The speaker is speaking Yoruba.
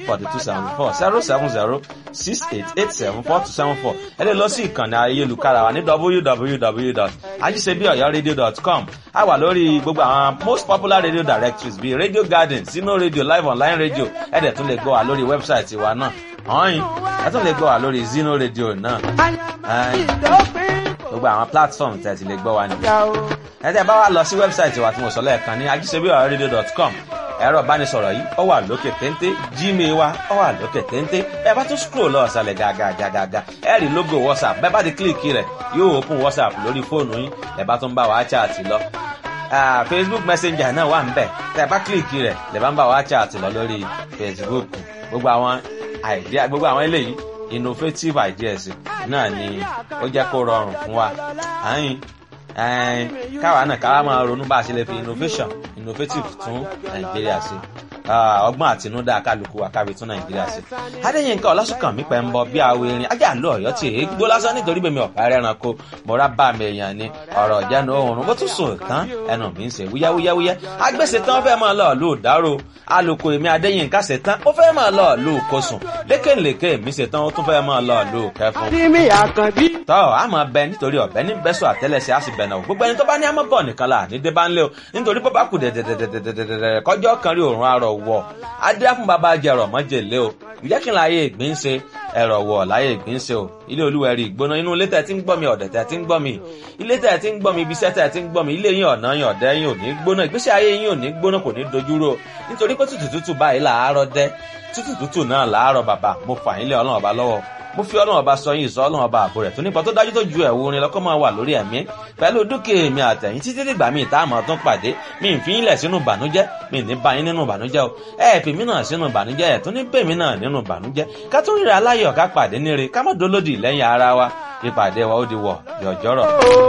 forty two seventy four zero seven zero six eight eight seven four two seven four ẹ lè lọ sí ìkànnì ayélujára wa ní www.ajisebiọyọradio.com a wà lórí gbogbo àwọn most popular radio directories bíi radio garden sino radio live online radio ẹ dẹ̀ tún lè gbọ́ wa lórí wẹ́bsáìtì wa náà ọ̀hìn ẹ tún lè gbọ́ wa lórí zino radio náà gbogbo àwọn platform tẹ̀ ti lè gbọ́ wa nìyẹn ẹ tẹ́ bá wa lọ sí wẹ́bsáìtì wa tí mo sọ lẹ́ẹ̀kan ní ajisebiọyọradio.com ẹ̀rọ ìbánisọ̀rọ̀ yìí ó wà lókè téńté gmail wa ó wà lókè téńté ẹ bá tún scroll lọ ọ̀sàlẹ̀ gàgàgàgà ẹ rí logo whatsapp bẹ́ẹ̀ bá ti kílìkì rẹ̀ yóò open whatsapp lórí fóònù yín ẹ bá tún bá wa chat lọ facebook messenger náà wà níbẹ̀ tẹ́ ẹ bá kílìkì rẹ̀ lè bá ń bá wa chat lọ lórí facebook gbogbo àwọn idea gbogbo àwọn eléyìí innovative ideas náà ni ó jẹ́ kó rọrùn fún wa àyìn káwa náà káwa máa ronú bá a ṣe lè fi innovation innovative tún nàìjíríà ṣe ọgbọ́n àtinúdá kálukú wa kábi tún nàìjíríà ṣe. adéyínká ọlásùnkànmí pẹ̀ ń bọ bí awo erin ajá ń lo ọ̀yọ́ tí èé gbó lásán nítorí bèmi ọ̀pá ẹranko mọ̀ra bá mi èèyàn ni ọ̀rọ̀ ìjánu oòrùn bó tún sùn tán ẹnu mi ń ṣe wúyáwúyáwúyá agbèsè tán fẹ́ máa lọ lù dárò alùkò èmi adéyínká ṣe tán ó fẹ́ máa lọ lù kosùn lékèlékè mi ṣe tán ó tún fẹ́ máa lọ lù kẹfún. tọ́ a máa bẹ nítorí ọ̀bẹ ní bẹ́sọ̀ àtẹ́lẹsẹ̀ á sì bẹ̀ náà gbogbo ẹni tó bá ní àmọ́ bọ̀ nìkan là ní débà ńlẹ̀ o nítorí bó bá kù dẹ̀dẹ̀dẹ̀dẹ̀dẹ̀dẹ̀ kọjọ́ kan rí òórùn arọ̀ wọ̀ adé fún bàbá jẹrọ mọ́jèlé o ìjẹ́ kí n láyé ìgbín ṣe ẹ̀rọ̀ wọ̀ láyé ìgbín ṣe o ilé olúwẹ̀rí ìgbóná inú ilé tẹ̀ tí ń gbọ́ mi ọ̀dẹ̀ tẹ̀ tí ń gbọ́ mi ilé tẹ̀ tí ń gbọ́ mi ibi iṣẹ́ tẹ̀ tí ń gbọ́ mi ilé yín ọ̀nà yín ọ̀dẹ́ yín ò ní gbóná ìgbésí ayé yín ò ní gbóná kò ní dojúrò nítorí pé tútù tútù báyìí làárọ̀ dẹ́ tútù tútù náà làárọ̀ bàbá mo fà yín lé ọlọ́run ọba lọ́wọ́ mo fi ọlọ́run ọba sọ yín ìsọ ọlọ́run ọba àbò rẹ̀ tó nípa tó dájú tó ju ẹ̀wù orin lọ́kọ́ máa wà lórí ẹ̀mí pẹ̀lú dúkìá èmi àtẹ̀yìn títí dìgbà míì tá a máa tún pàdé mi ì fi yín lẹ̀ sínú ìbànújẹ́ mi ì ní bá yín nínú ìbànújẹ́ o ẹ fi mí náà sínú ìbànújẹ́ ẹ̀ tún ní bèmí náà nínú ìbànújẹ́ ká tún ríra aláyọ̀ ká pàdé níre ká má dolódì lẹ́yìn ara wa ìpàdé wa ó di wọ̀ yọ̀jọ́rọ̀.